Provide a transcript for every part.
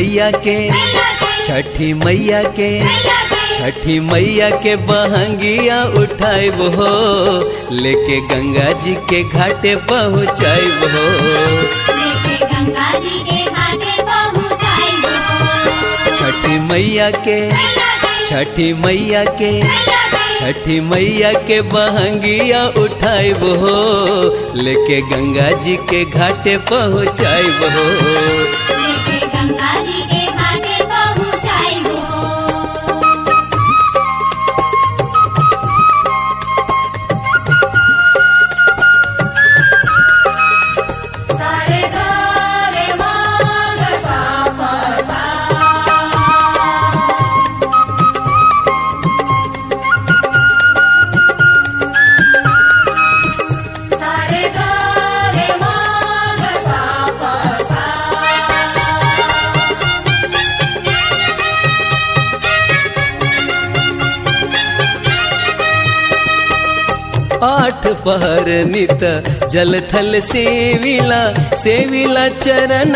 मैया के छठी मैया के छठी मैया के बहंगिया उठाइब हो लेके गंगा जी के घाटे पहुँचाइब हो लेके गंगा जी के घाटे पहुँचाइबो छठी मैया के छठी मैया के छठी मैया के बहंगिया उठाइब हो लेके गंगा जी के घाटे पहुँचाइब हो लेके गंगा जी के घाटे पहुँचाइबो सारे गारे मांग सापा सा सारे गारे मांग सापा सा आठ पहर नित जल थल सेविला सेविला चरण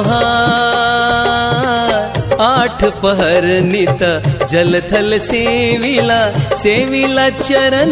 तोहार आठ पहर नित जल थल सेविला सेविला चरण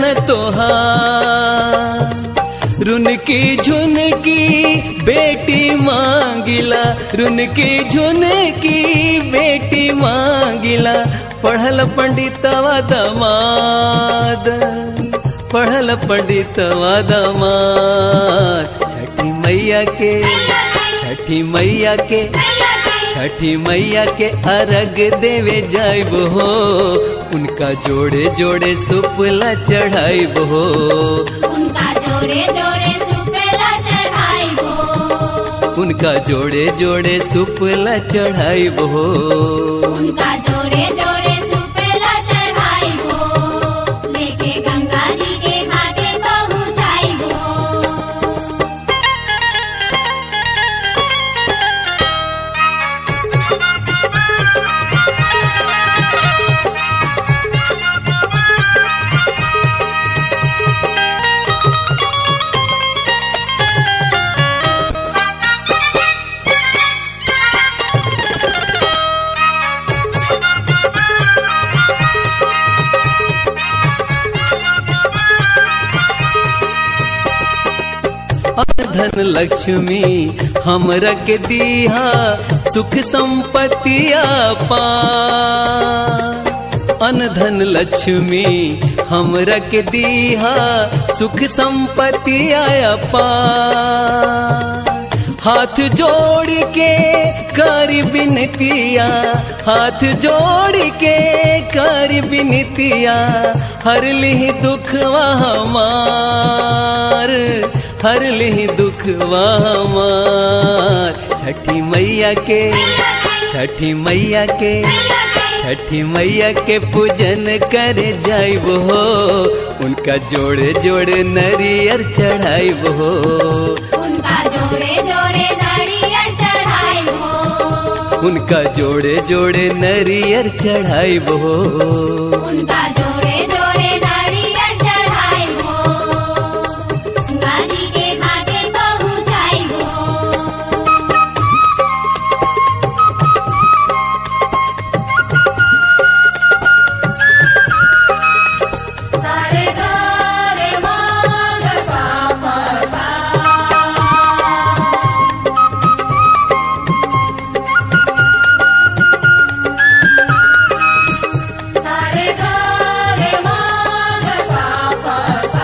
तोहार रुनकी झुनकी बेटी मांगिला रुनकी झुनकी बेटी मांगिला पढ़ल पंडितवा दमाद पढ़ल पंडितवा दमाद छठी मैया के छठी मैया के छठी मैया के अर्घ देवे जाइब हो उनका जोड़े जोड़े सुपला चढ़ाइब हो उनका जोड़े जोड़े सुपेला चढ़ाइबो उनका जोड़े जोड़े सुपला चढ़ाइब हो उनका जोड़े जोड़े सुपेला चढ़ाइबो लेके गंगा जी के घाटे पहुँचाइबो धन लक्ष्मी हमरा के दीहा सुख संपत्तिया पा अन धन लक्ष्मी हमरा के दीहा सुख संपत्तिया पा हाथ जोड़ के कर बिनतिया हाथ जोड़ के कर बिनतिया हर लिहि दुखवा हमार हर लिहि दुखवा हमार छठी मैया के छठी मैया के छठी मैया के पूजन करे जाइब हो उनका जोड़े जोड़े नरियर चढ़ाइब हो उनका जोड़े जोड़े नारियल चढ़ाइबो उनका जोड़े जोड़े नरियर चढ़ाइब हो उनका जोड़े जोड़े नारियल चढ़ाइबो गंगा जी के घाटे पहुँचाइबो सारे गारे मांग सापा सा सारे गारे मांग सापा सा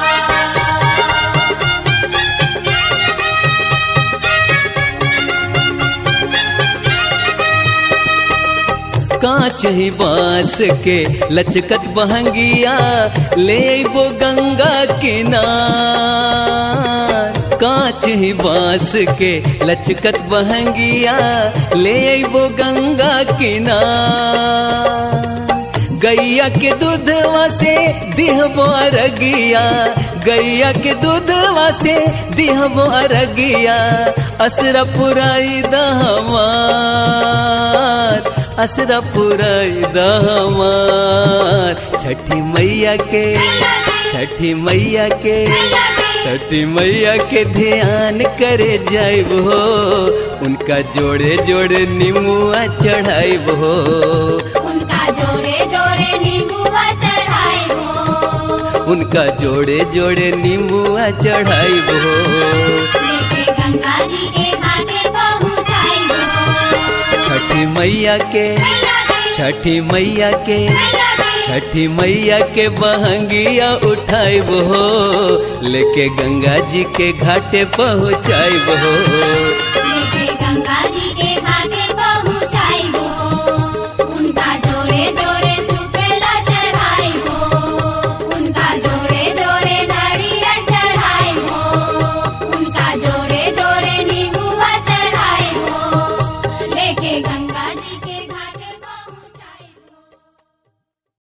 कांच ही बांस के लचकत बहंगिया ले वो गंगा किनार कांच ही बांस के लचकत बहंगिया ले वो गंगा किनार गैया के दूधवा से दिहबो अरगिया गैया के दूधवा से दिहबो अरगिया असरा पुराई दहमार असरा पुराई दहमार छठी मैया के छठी मैया के छठी मैया के ध्यान करे जाइब हो उनका जोड़े जोड़े निमुआ चढ़ाइब हो उनका जोड़े जोड़े नींबुआ चढ़ाई हो उनका जोड़े जोड़े निमुआ चढ़ाइब हो लेके गंगा जी के घाटे पहुँचाई हो छठी मैया के मैया की छठी मैया के मैया की छठी मैया के बहंगिया उठाइब हो लेके गंगा जी के घाटे पहुँचाइब हो